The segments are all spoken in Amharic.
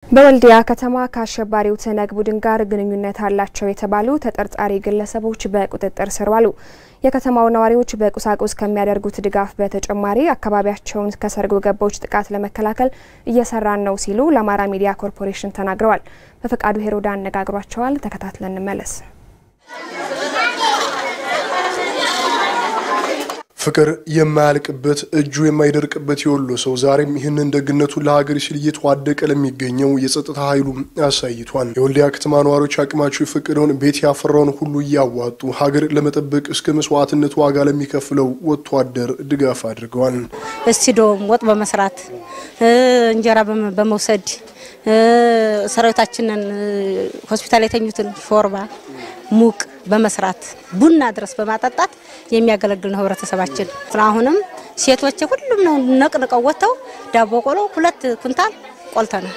በወልዲያ ከተማ ከአሸባሪው ትነግ ቡድን ጋር ግንኙነት አላቸው የተባሉ ተጠርጣሪ ግለሰቦች በቁጥጥር ስር ዋሉ። የከተማው ነዋሪዎች በቁሳቁስ ከሚያደርጉት ድጋፍ በተጨማሪ አካባቢያቸውን ከሰርጎ ገቦች ጥቃት ለመከላከል እየሰራን ነው ሲሉ ለአማራ ሚዲያ ኮርፖሬሽን ተናግረዋል። በፈቃዱ ሄሮዳ አነጋግሯቸዋል። ተከታትለን እንመለስ። ፍቅር የማያልቅበት እጁ የማይደርቅበት የወሎ ሰው ዛሬም ይህንን ደግነቱን ለሀገር ሲል እየተዋደቀ ለሚገኘው የጸጥታ ኃይሉ አሳይቷል። የወልዲያ ከተማ ነዋሪዎች አቅማቸው የፈቀደውን ቤት ያፈራውን ሁሉ እያዋጡ ሀገር ለመጠበቅ እስከ መስዋዕትነት ዋጋ ለሚከፍለው ወታደር ድጋፍ አድርገዋል። እስቲዶም ወጥ በመስራት እንጀራ በመውሰድ ሰራዊታችንን ሆስፒታል የተኙትን ሾርባ ሙቅ በመስራት ቡና ድረስ በማጠጣት የሚያገለግል ነው ህብረተሰባችን። አሁንም ሴቶች ሁሉም ነው ነቅንቀው ወጥተው ዳቦ ቆሎ ሁለት ኩንታል ቆልተናል።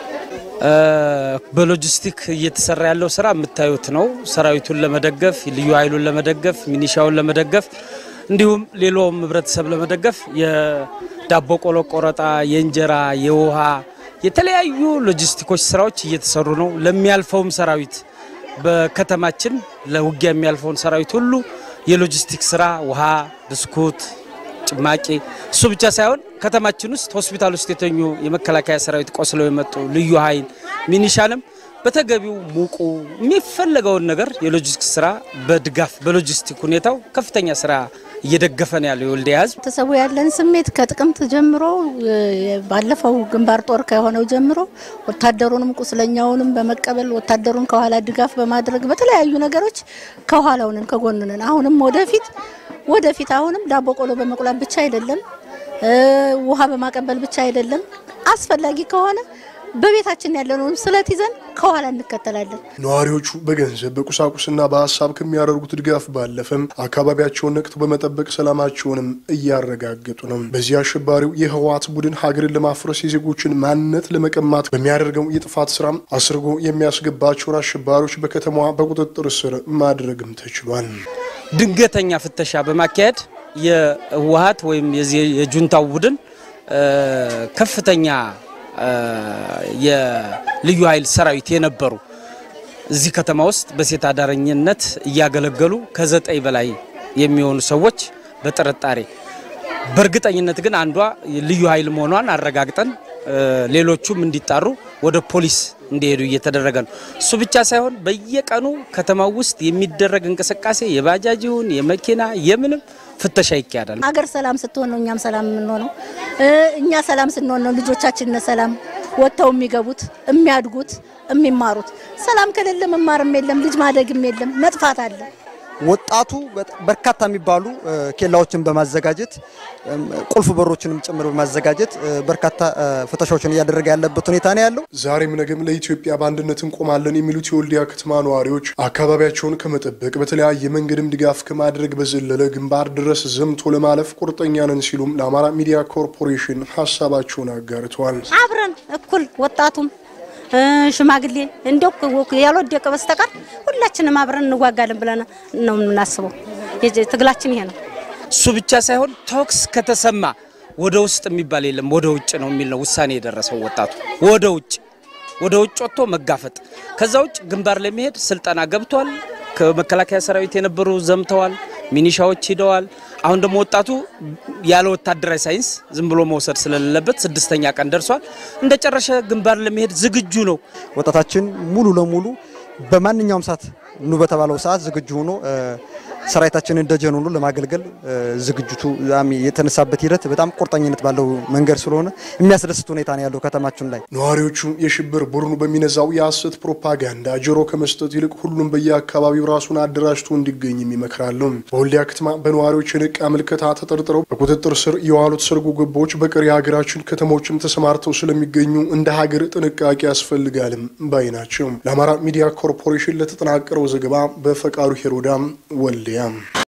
በሎጂስቲክ እየተሰራ ያለው ስራ የምታዩት ነው። ሰራዊቱን ለመደገፍ ልዩ ኃይሉን ለመደገፍ ሚኒሻውን ለመደገፍ እንዲሁም ሌላውም ህብረተሰብ ለመደገፍ የዳቦ ቆሎ ቆረጣ፣ የእንጀራ፣ የውሃ የተለያዩ ሎጂስቲኮች ስራዎች እየተሰሩ ነው። ለሚያልፈውም ሰራዊት በከተማችን ለውጊያ የሚያልፈውን ሰራዊት ሁሉ የሎጂስቲክ ስራ ውሃ፣ ብስኩት፣ ጭማቂ እሱ ብቻ ሳይሆን ከተማችን ውስጥ ሆስፒታል ውስጥ የተኙ የመከላከያ ሰራዊት ቆስለው የመጡ ልዩ ኃይል ሚኒሻንም በተገቢው ሙቁ የሚፈለገውን ነገር የሎጂስቲክ ስራ በድጋፍ በሎጂስቲክ ሁኔታው ከፍተኛ ስራ እየደገፈ ነው ያለው የወልዲያ ህዝብ። ተሰቡ ያለን ስሜት ከጥቅምት ጀምሮ ባለፈው ግንባር ጦር ከሆነው ጀምሮ ወታደሩንም ቁስለኛውንም በመቀበል ወታደሩን ከኋላ ድጋፍ በማድረግ በተለያዩ ነገሮች ከኋላውንን ከጎንንን አሁንም ወደፊት ወደፊት አሁንም ዳቦ ቆሎ በመቁላት ብቻ አይደለም፣ ውሃ በማቀበል ብቻ አይደለም። አስፈላጊ ከሆነ በቤታችን ያለነውን ስለት ይዘን ከኋላ እንከተላለን። ነዋሪዎቹ በገንዘብ በቁሳቁስና በሀሳብ ከሚያደርጉት ድጋፍ ባለፈም አካባቢያቸውን ነቅተው በመጠበቅ ሰላማቸውንም እያረጋገጡ ነው። በዚህ አሸባሪው የህወሓት ቡድን ሀገርን ለማፍረስ የዜጎችን ማንነት ለመቀማት በሚያደርገው የጥፋት ስራም አስርጎ የሚያስገባቸውን አሸባሪዎች በከተማዋ በቁጥጥር ስር ማድረግም ተችሏል። ድንገተኛ ፍተሻ በማካሄድ የህወሓት ወይም የጁንታው ቡድን ከፍተኛ የልዩ ኃይል ሰራዊት የነበሩ እዚህ ከተማ ውስጥ በሴት አዳረኝነት እያገለገሉ ከዘጠኝ በላይ የሚሆኑ ሰዎች በጥርጣሬ በእርግጠኝነት ግን አንዷ ልዩ ኃይል መሆኗን አረጋግጠን ሌሎቹም እንዲጣሩ ወደ ፖሊስ እንዲሄዱ እየተደረገ ነው። እሱ ብቻ ሳይሆን በየቀኑ ከተማው ውስጥ የሚደረግ እንቅስቃሴ የባጃጅ ይሁን የመኪና የምንም ፍተሻ ይካሄዳል። ሀገር ሰላም ስትሆን ነው እኛም ሰላም የምንሆነው። እኛ ሰላም ስንሆን ነው ልጆቻችን ሰላም ወጥተው የሚገቡት የሚያድጉት፣ የሚማሩት። ሰላም ከሌለ መማርም የለም ልጅ ማደግም የለም መጥፋት አለ። ወጣቱ በርካታ የሚባሉ ኬላዎችን በማዘጋጀት ቁልፍ በሮችንም ጭምር በማዘጋጀት በርካታ ፍተሻዎችን እያደረገ ያለበት ሁኔታ ነው ያለው። ዛሬም ነገም ለኢትዮጵያ በአንድነት እንቆማለን የሚሉት የወልዲያ ከተማ ነዋሪዎች አካባቢያቸውን ከመጠበቅ በተለያየ መንገድም ድጋፍ ከማድረግ በዘለለ ግንባር ድረስ ዘምቶ ለማለፍ ቁርጠኛ ነን ሲሉም ለአማራ ሚዲያ ኮርፖሬሽን ሀሳባቸውን አጋርተዋል። አብረን እኩል ወጣቱም ሽማግሌ እንዲያው ያልወደቀ በስተቀር ሁላችንም አብረን እንዋጋለን ብለን ነው የምናስበው። ትግላችን ይሄ ነው። እሱ ብቻ ሳይሆን ተኩስ ከተሰማ ወደ ውስጥ የሚባል የለም ወደ ውጭ ነው የሚል ነው ውሳኔ የደረሰው ወጣቱ። ወደ ውጭ ወደ ውጭ ወጥቶ መጋፈጥ። ከዛ ውጭ ግንባር ለመሄድ ስልጠና ገብቷል። ከመከላከያ ሰራዊት የነበሩ ዘምተዋል። ሚኒሻዎች ሂደዋል። አሁን ደግሞ ወጣቱ ያለ ወታደራዊ ሳይንስ ዝም ብሎ መውሰድ ስለሌለበት ስድስተኛ ቀን ደርሷል። እንደ ጨረሻ ግንባር ለመሄድ ዝግጁ ነው። ወጣታችን ሙሉ ለሙሉ በማንኛውም ሰዓት ኑ በተባለው ሰዓት ዝግጁ ሆኖ ሰራዊታችንን ደጀን ሆኖ ለማገልገል ዝግጅቱ የተነሳበት ሂደት በጣም ቁርጠኝነት ባለው መንገድ ስለሆነ የሚያስደስት ሁኔታ ነው ያለው ከተማችን ላይ። ነዋሪዎቹ የሽብር ቡድኑ በሚነዛው የሐሰት ፕሮፓጋንዳ ጆሮ ከመስጠት ይልቅ ሁሉም በየአካባቢው ራሱን አደራጅቶ እንዲገኝም ይመክራሉ። በወልዲያ ከተማ በነዋሪዎች የነቃ ምልከታ ተጠርጥረው በቁጥጥር ስር የዋሉት ሰርጎ ገቦች በቀሪ የሀገራችን ከተሞችም ተሰማርተው ስለሚገኙ እንደ ሀገር ጥንቃቄ ያስፈልጋልም ባይ ናቸው። ለአማራ ሚዲያ ኮርፖሬሽን ለተጠናቀረው ዘገባ በፈቃዱ ሄሮዳም ወልዲያ